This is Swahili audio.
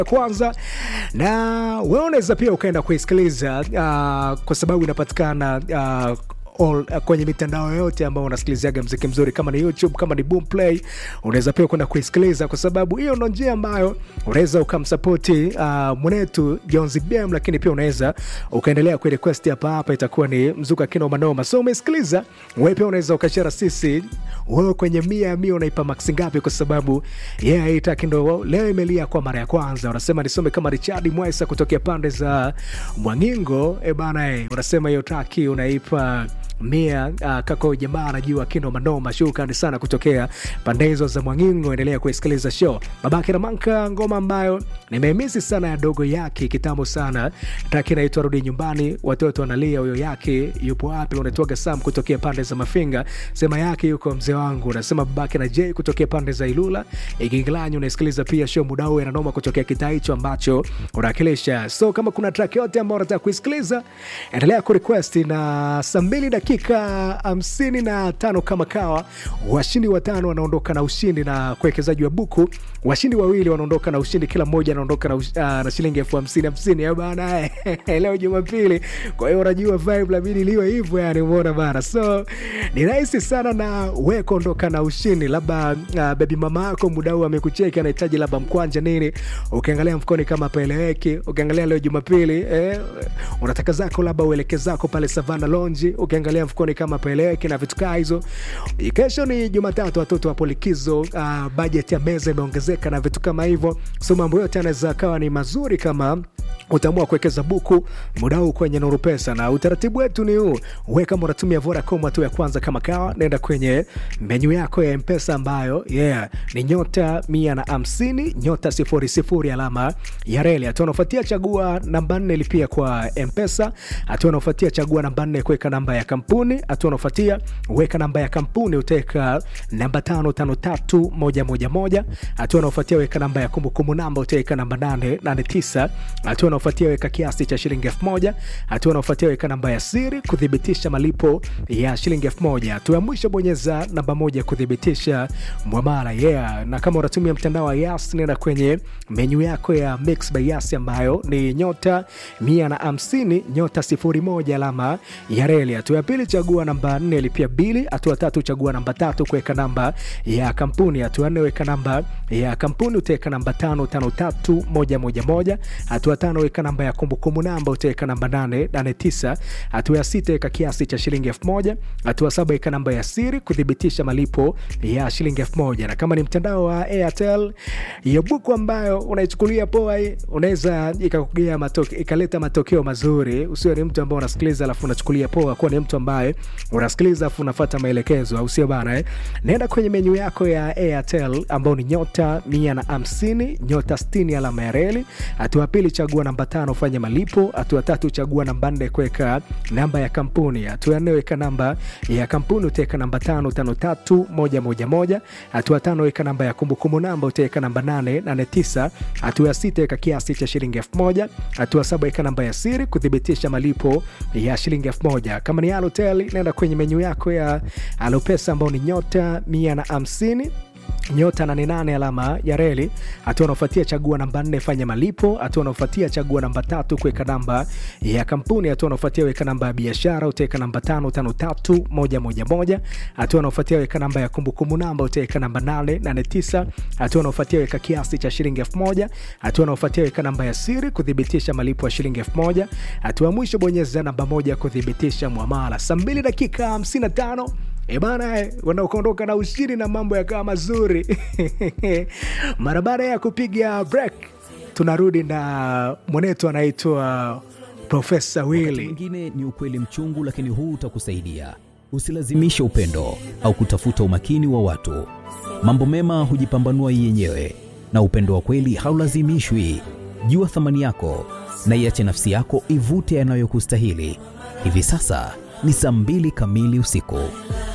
kwanza na wewe unaweza pia ukaenda kuisikiliza uh, kwa sababu inapatikana uh, all, uh, kwenye mitandao yote ambao unasikiliziaga mziki mzuri kama ni youtube kama ni boomplay unaweza pia kwenda kuisikiliza kwa sababu hiyo ndo njia ambayo unaweza ukamsapoti uh, mwenetu jonzi bm lakini pia unaweza ukaendelea kurequest hapa hapa itakuwa ni mzuka kino manoma so umesikiliza wewe pia unaweza ukashara sisi wewe kwenye mia ya mia unaipa maksi ngapi kwa sababu yeye yeah, haitaki ndo leo imelia kwa mara ya kwanza unasema nisome kama richard mwaisa kutokea pande za mwangingo e bana e, unasema hiyo taki unaipa mia uh, kako jamaa anajua kindo manoma shukrani sana kutokea pande hizo za mwangingo endelea kuisikiliza show babake ramanka ngoma ambayo nimemisi sana ya dogo yake kitambo sana taki inaitwa rudi nyumbani watoto wanalia huyo yake yupo wapi unatoaga sam kutokea pande za mafinga sema yake yuko mzee wangu unasema babake na j kutokea pande za ilula igingilanyi unasikiliza pia show mudau yananoma kutokea kitaa hicho ambacho unawakilisha so kama kuna track yote ambao unataka kuisikiliza endelea kurequest na saa mbili dakika hamsini na tano kama kawa washindi watano wanaondoka na ushindi na kuwekezaji wa buku washindi wawili wanaondoka na ushindi kila mmoja anaondoka na, ush, uh, na shilingi elfu hamsini hamsini ya bana leo jumapili kwa hiyo unajua vibe labidi liwe hivyo yani umeona bana so ni rahisi sana na we kuondoka na ushindi labda uh, bebi mama yako muda huu amekucheki anahitaji labda mkwanja nini ukiangalia mfukoni kama paeleweki ukiangalia leo jumapili eh, unataka zako labda ueleke zako pale savana lonji ukiangalia mfukoni kama paeleweki na vitu kaa hizo kesho ni jumatatu watoto wapo likizo uh, bajeti ya meza imeongezeka na vitu kama hivyo so mambo yote anaweza akawa ni mazuri kama utaamua kuwekeza buku muda huu kwenye nuru pesa na utaratibu wetu ni huu we kama unatumia vodacom hatua ya kwanza kama kawa naenda kwenye menyu yako ya mpesa ambayo yeah ni nyota mia na hamsini nyota sifuri sifuri alama ya reli hatua unaofuatia chagua namba nne lipia kwa mpesa hatua unaofuatia chagua namba nne kuweka namba ya kampuni hatua unaofuatia weka namba ya kampuni utaweka namba tano tano tatu moja moja moja hatua unaofuatia weka namba ya kumbukumbu namba utaweka namba nane nane tisa hatua unaofuatia weka kiasi cha shilingi elfu moja hatua unaofuatia weka namba ya siri kuthibitisha malipo ya shilingi elfu moja hatua ya mwisho bonyeza namba moja kuthibitisha mwamala yeah na kama unatumia mtandao wa yas nenda kwenye menyu yako ya mix by yas ambayo ni nyota mia na hamsini nyota sifuri moja alama ya reli hatua ya pili chagua namba nne lipia bili hatua tatu chagua namba tatu kuweka namba ya kampuni hatua nne weka namba ya kampuni utaweka namba tano tano tatu moja moja moja hatua tano weka namba ya kumbukumbu namba utaweka namba nane nane tisa hatua ya sita weka kiasi cha shilingi elfu moja hatua saba weka namba ya siri kuthibitisha malipo ya shilingi elfu moja na kama ni mtandao wa airtel hiyo buku ambayo unaichukulia poa unaweza ikakugea matoke, ikaleta matokeo mazuri usiwe ni mtu ambao unasikiliza alafu unachukulia poa kuwa ni mtu ambaye unasikiliza alafu unafata maelekezo au sio bana eh? naenda kwenye menyu yako ya airtel ambao ni nyota mia na hamsini nyota stini alama ya reli hatua pili chagua namba tano fanya malipo hatua tatu chagua namba nne kuweka namba ya kampuni hatua nne weka namba ya kampuni utaweka namba tano tano tatu moja moja moja hatua tano weka namba ya kumbukumbu namba utaweka namba nane nane tisa hatua ya sita weka kiasi cha shilingi elfu moja hatua saba weka namba ya siri kuthibitisha malipo ya shilingi elfu moja kama ni alotel naenda kwenye menyu yako ya alopesa ambao ni nyota mia na hamsini nyota 88 alama ya reli hatua unaofuatia chagua namba 4 fanya malipo hatua unaofuatia chagua namba tatu kuweka namba ya kampuni hatua unaofuatia weka namba ya biashara utaweka namba 553111 hatua unaofuatia weka namba ya kumbukumbu namba utaweka namba 889 hatua unaofuatia weka kiasi cha shilingi 1000 hatua unaofuatia weka namba ya siri kuthibitisha malipo ya shilingi 1000 hatua mwisho bonyeza namba moja kuthibitisha mwamala saa 2 dakika 55 ebana wanaokondoka na ushindi na mambo yakawa mazuri mara baada ya kupiga break tunarudi na mwenetu anaitwa profesa Wakati wili mwingine ni ukweli mchungu, lakini huu utakusaidia. Usilazimishe upendo au kutafuta umakini wa watu. Mambo mema hujipambanua yenyewe, na upendo wa kweli haulazimishwi. Jua thamani yako na iache nafsi yako ivute yanayokustahili. Hivi sasa ni saa mbili kamili usiku.